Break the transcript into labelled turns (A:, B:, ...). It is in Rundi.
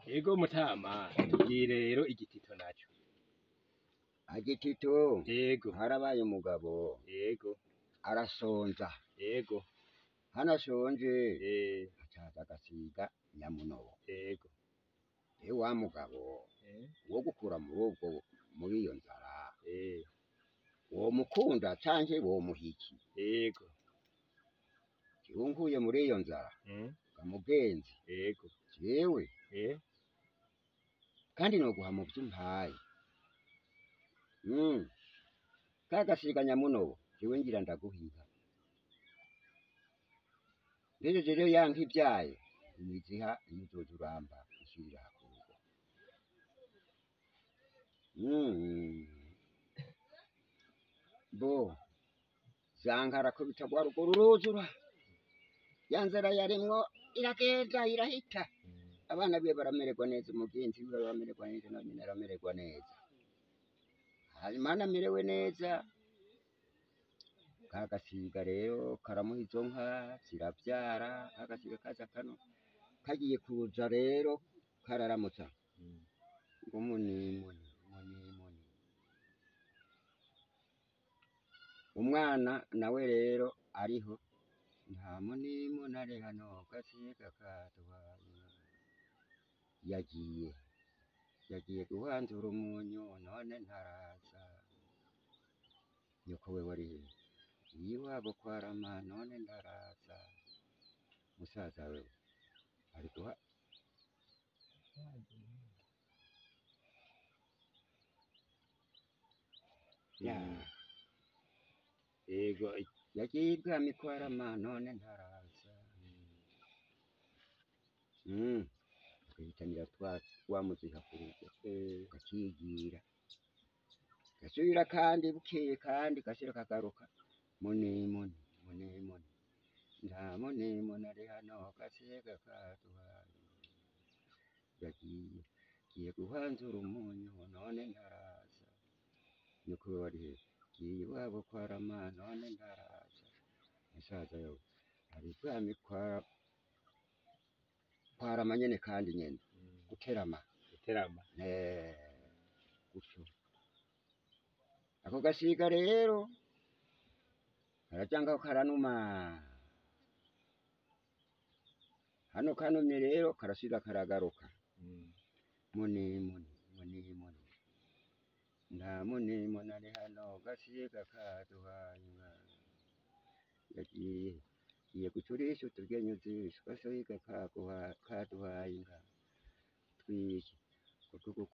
A: Ego mutama tubwire rero igitito naco
B: agitito
A: Ego
B: harabaye umugabo
A: Ego
B: arasonza
A: Ego
B: hano ashonje
A: eh
B: acaza agasiga nyamunobo
A: Ego
B: e wa mugabo
A: eh
B: wo gukura muri ubwo muri iyo nzara
A: eh
B: womukunda canke womuhiki
A: Ego
B: kiwunguye muri iyo nzara
A: mm
B: gamugenzi
A: Ego
B: jewe
A: eh
B: kandi noguha mu vy'umpaye mm. kagasiga nyamunobo jewe ngira ndaguhiga ngejeje rero yanka ivyaye imiziha imizoza uramba ishirira hakurugo mm. bo zankara ko bitagwa rugo ruruzura ya nzara yarimwo iragenda irahita abana biwe baramererwa neza umugenzi wiwe baramererwa neza nawe nyine aramererwa neza hanyuma anamerewe neza ka gasiga rero karamuha izo nka ziravyara ka gasiga kaza kano kagiye kuza rero kararamutsa ngo munimuni munimuni umwana nawe rero ariho nta munimuni ari hano gasiga kaduhaye yagiye yagiye guhanzura umunyu none ntaraza nyoko we wari he iwabo kwarama none ntaraza musaza we ari guha ya
A: Ego
B: yagiye ibwami kwarama none ntaraza mm. akahitanira twa twamuziha ku rugo
A: eh
B: kakigira gasubira kandi bukeye kandi gashira kagaruka munimuni munimuni nta munimuni ari hano gasiga kaduhaye yagiye giye guhanzura umunyu none ntaraza nyoko we wari he giye iwabo kwarama none ntaraza musaza yo ari bwami kwa kwarama nyene kandi nyene guterama
A: guterama
B: Eh, gutyo ako gasiga rero karajangaho karanuma hano kanumye rero karasubira karagaruka
A: mm
B: muni muni muni muni nta muni muni ari hano gasiga kaduhaye inka yagiye giye gucurisha uturyenyu zisho gasiga kaguha- kaduhaye inka twiki kutugu